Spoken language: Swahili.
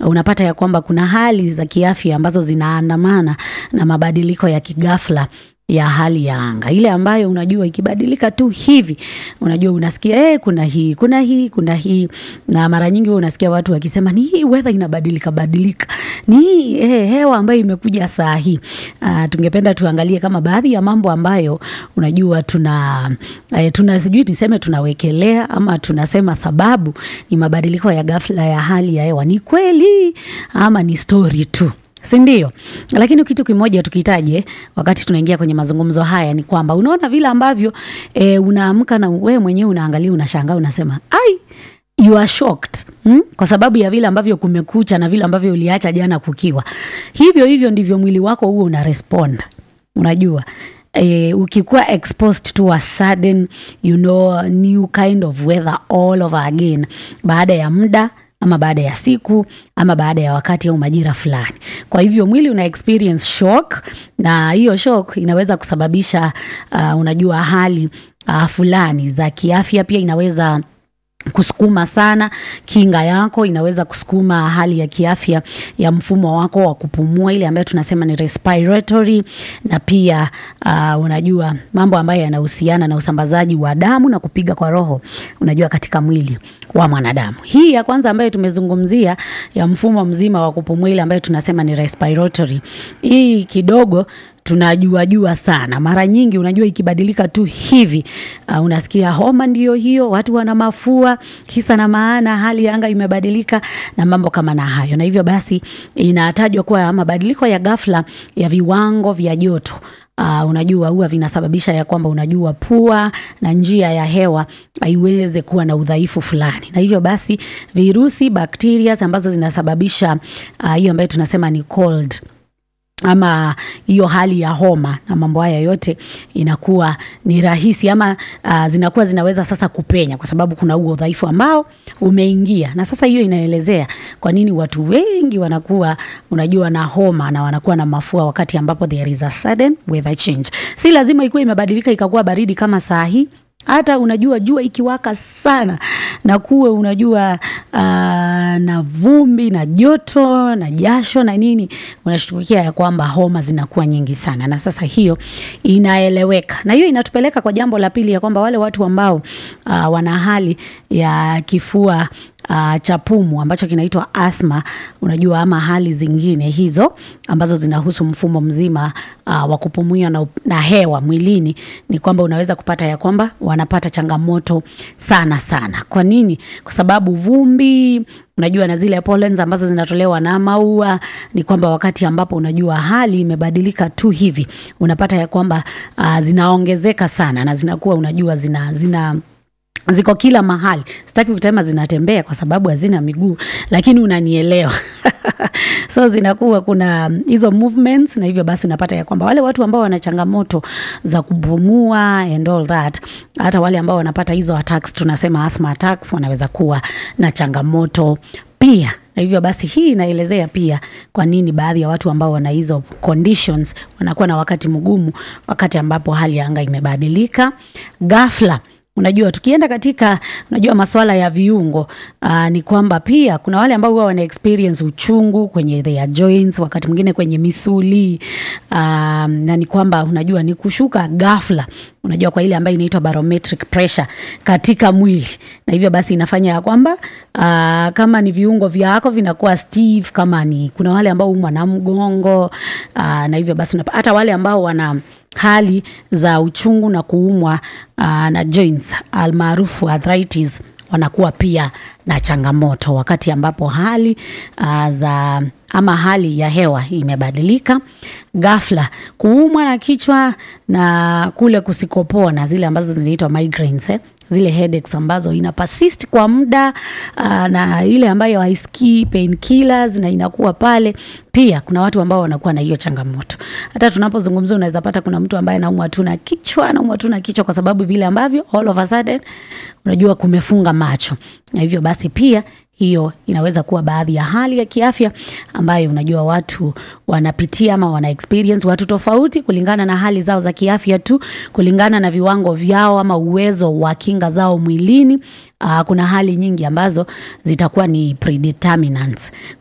unapata ya kwamba kuna hali za kiafya ambazo zinaandamana na mabadiliko ya kighafla ya hali ya anga ile ambayo unajua ikibadilika tu hivi unajua unasikia eh, kuna hii kuna hii kuna hii na mara nyingi huwa unasikia watu wakisema ni hii weather inabadilika badilika ni hii eh, hewa ambayo imekuja saa hii uh, tungependa tuangalie kama baadhi ya mambo ambayo unajua tuna eh, tuna sijui niseme tunawekelea ama tunasema sababu ni mabadiliko ya ghafla ya hali ya hewa ni kweli ama ni story tu sindio lakini kitu kimoja tukitaje wakati tunaingia kwenye mazungumzo haya ni kwamba unaona vile ambavyo e, unaamka na wewe mwenyewe unaangalia unashangaa unasema ai you are shocked hmm? kwa sababu ya vile ambavyo kumekucha na vile ambavyo uliacha jana kukiwa hivyo hivyo ndivyo mwili wako huo una respond unajua Eh, ukikuwa exposed to a sudden you know new kind of weather all over again baada ya muda ama baada ya siku ama baada ya wakati au majira fulani kwa hivyo mwili una experience shock na hiyo shock inaweza kusababisha uh, unajua hali uh, fulani za kiafya pia inaweza kusukuma sana kinga yako inaweza kusukuma hali ya kiafya ya mfumo wako wa kupumua ile ambayo tunasema ni respiratory na pia uh, unajua mambo ambayo yanahusiana na usambazaji wa damu na kupiga kwa roho unajua katika mwili wa mwanadamu hii ya kwanza ambayo tumezungumzia ya mfumo mzima wa kupumua ile ambayo tunasema ni respiratory hii kidogo tunajua jua sana mara nyingi unajua ikibadilika tu hivi uh, unasikia homa ndio hiyo watu wana mafua kisa na maana hali ya anga imebadilika na mambo kama na hayo na hivyo basi inatajwa kuwa mabadiliko ya ghafla ya viwango vya joto Uh, unajua huwa vinasababisha ya kwamba unajua pua na njia ya hewa haiweze kuwa na udhaifu fulani na hivyo basi virusi bacteria ambazo zinasababisha hiyo uh, ambayo tunasema ni cold ama hiyo hali ya homa na mambo haya yote inakuwa ni rahisi ama uh, zinakuwa zinaweza sasa kupenya kwa sababu kuna huo udhaifu ambao umeingia na sasa hiyo inaelezea kwa nini watu wengi wanakuwa unajua na homa na wanakuwa na mafua wakati ambapo there is a sudden weather change si lazima ikuwa imebadilika ikakuwa baridi kama saa hii hata unajua jua ikiwaka sana na kuwe unajua uh, na vumbi na joto na jasho na nini unashtukia ya kwamba homa zinakuwa nyingi sana na sasa hiyo inaeleweka na hiyo inatupeleka kwa jambo la pili ya kwamba wale watu ambao uh, wana hali ya kifua uh, cha pumu ambacho kinaitwa asma unajua ama hali zingine hizo ambazo zinahusu mfumo mzima uh, wa kupumua na, na hewa mwilini ni kwamba unaweza kupata ya kwamba wanapata changamoto sana sana kwa nini kwa sababu vumbi unajua na zile pollens ambazo zinatolewa na maua ni kwamba wakati ambapo unajua hali imebadilika tu hivi unapata ya kwamba uh, zinaongezeka sana na zinakuwa unajua zina zina ziko kila mahali sitaki kutema zinatembea kwa sababu hazina miguu lakini unanielewa so zinakuwa kuna hizo movements na hivyo basi unapata ya kwamba wale watu ambao wana changamoto za kupumua and all that hata wale ambao wanapata hizo attacks tunasema asthma attacks wanaweza kuwa na changamoto pia na hivyo basi hii inaelezea pia kwa nini baadhi ya watu ambao wana hizo conditions wanakuwa na wakati mgumu wakati ambapo hali ya anga imebadilika ghafla unajua tukienda katika unajua maswala ya viungo uh, ni kwamba pia kuna wale ambao huwa wana experience uchungu kwenye their joints wakati mwingine kwenye misuli uh, na ni kwamba unajua ni kushuka ghafla unajua kwa ile ambayo inaitwa barometric pressure katika mwili na hivyo basi inafanya ya kwamba uh, kama ni viungo vyako vinakuwa stiff kama ni kuna wale ambao umwa na mgongo uh, na hivyo basi unapa, hata wale ambao wana hali za uchungu na kuumwa uh, na joints almaarufu arthritis wanakuwa pia na changamoto wakati ambapo hali uh, za ama hali ya hewa imebadilika ghafla kuumwa na kichwa na kule kusikopona zile ambazo zinaitwa migraines eh? zile headaches ambazo ina persist kwa muda uh, na ile ambayo haisikii painkillers na inakuwa pale pia kuna watu ambao wanakuwa na hiyo changamoto hata tunapozungumzia unaweza pata kuna mtu ambaye anaumwa tu na kichwa anaumwa tu na kichwa kwa sababu vile ambavyo all of a sudden unajua kumefunga macho na hivyo basi pia hiyo inaweza kuwa baadhi ya hali ya kiafya ambayo unajua watu wanapitia ama wana experience watu tofauti kulingana na hali zao za kiafya tu kulingana na viwango vyao ama uwezo wa kinga zao mwilini uh, kuna hali nyingi ambazo zitakuwa ni predeterminants